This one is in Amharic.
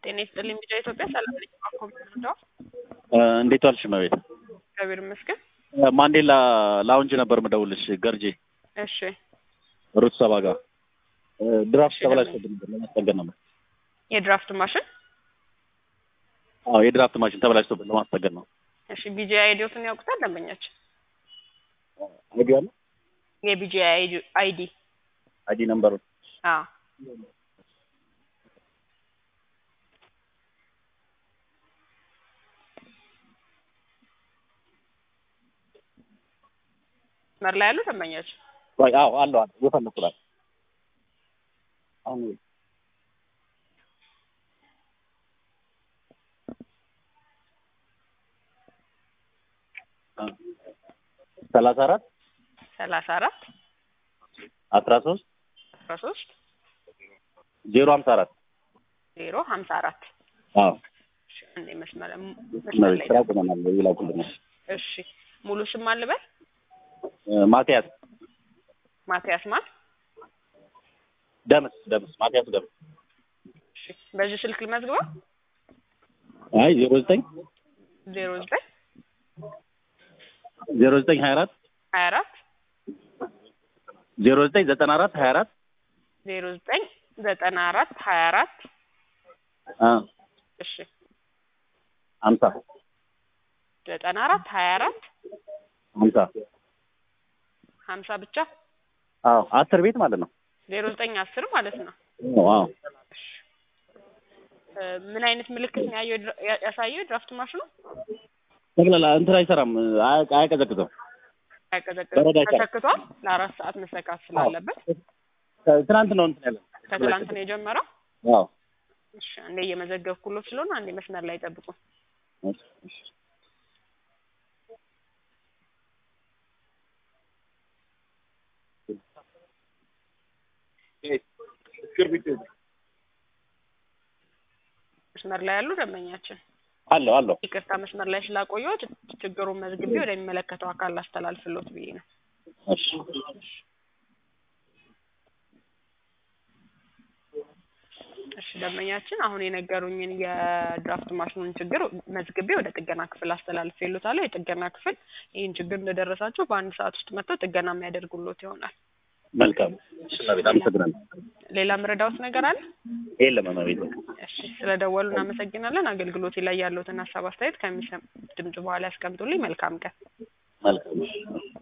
ጤና ይስጥልኝ ቢጫ ኢትዮጵያ ሰላም ነኝ። ኮምፒውተር እንዴት ዋልሽ እመቤት? እግዚአብሔር ይመስገን። ማንዴላ ላውንጅ ነበር ምደውልሽ ገርጂ እሺ ሩት ሰባ ጋር ድራፍት እሺ፣ ተበላሽቶብን ነበር ለማስጠገን ነበር። የድራፍት ማሽን አዎ የድራፍት ማሽን ተበላሽቶብን ለማስጠገን ነው። እሺ ቢጂ አይዲዎትን ያውቁታል ደንበኛችን? አይዲ አለ የቢጂ አይዲ አይዲ ነምበሩ አዎ መር ላይ ያሉ ደንበኛችን ወይ አዎ አለው አለ የፈለኩት አለ አሁን ሰላሳ አራት ሰላሳ አራት አስራ ሶስት አስራ ሶስት ዜሮ ሀምሳ አራት ዜሮ ሀምሳ አራት አዎ እሺ፣ እንዴ መስመር መስመር ላይ ስራ ቆመናል ይላኩልን እሺ ሙሉ ስም አልበል ማቲያስ ማቲያስ ማን ደምስ ደምስ ማቲያስ ደምስ እሺ በዚህ ስልክ ልመዝግበው አይ ዜሮ ዘጠኝ ዜሮ ዘጠኝ ዜሮ ዘጠኝ ሀያ አራት ሀያ አራት ዜሮ ዘጠኝ ዘጠና አራት ሀያ አራት ዜሮ ዘጠኝ ዘጠና አራት ሀያ አራት እሺ ሀምሳ ዘጠና አራት ሀያ አራት ሀምሳ ሀምሳ ብቻ አዎ አስር ቤት ማለት ነው ዜሮ ዘጠኝ አስር ማለት ነው። አዎ እ ምን አይነት ምልክት ነው ያየው ድራ- ያ- ያሳየው ድራፍት ማሽኑ? ጠቅላላ እንትን አይሰራም አያ- አያቀዘቅዝም ያቀዘቅዝ በረዶ አይሰራም። ተሰክቷል። ለአራት ሰዓት መሰካት ስላለበት ትናንት ነው እንትን ያለ ከትላንት ነው የጀመረው። አዎ እሺ አንዴ እየመዘገብኩሎት ስለሆነ አንዴ መስመር ላይ ጠብቁ። እሺ፣ እሺ። መስመር ላይ ያሉ ደንበኛችን አለው አለው ይቅርታ መስመር ላይ ስላቆየሁት ችግሩን መዝግቤ ወደሚመለከተው አካል ላስተላልፍሎት ብዬ ነው። እሺ እሺ ደንበኛችን አሁን የነገሩኝን የድራፍት ማሽኑን ችግር መዝግቤ ወደ ጥገና ክፍል አስተላልፌሎታለሁ። የጥገና ክፍል ይህን ችግር እንደደረሳቸው በአንድ ሰዓት ውስጥ መጥተው ጥገና የሚያደርጉሎት ይሆናል። መልካም እሺ እመቤት አመሰግናለሁ ሌላ ምረዳውት ነገር አለ? የለም እመቤት እሺ ስለደወሉ እናመሰግናለን። አገልግሎቴ ላይ ያለውትን ሀሳብ አስተያየት ከሚሰም ድምጽ በኋላ ያስቀምጡልኝ። መልካም ቀን። መልካም እሺ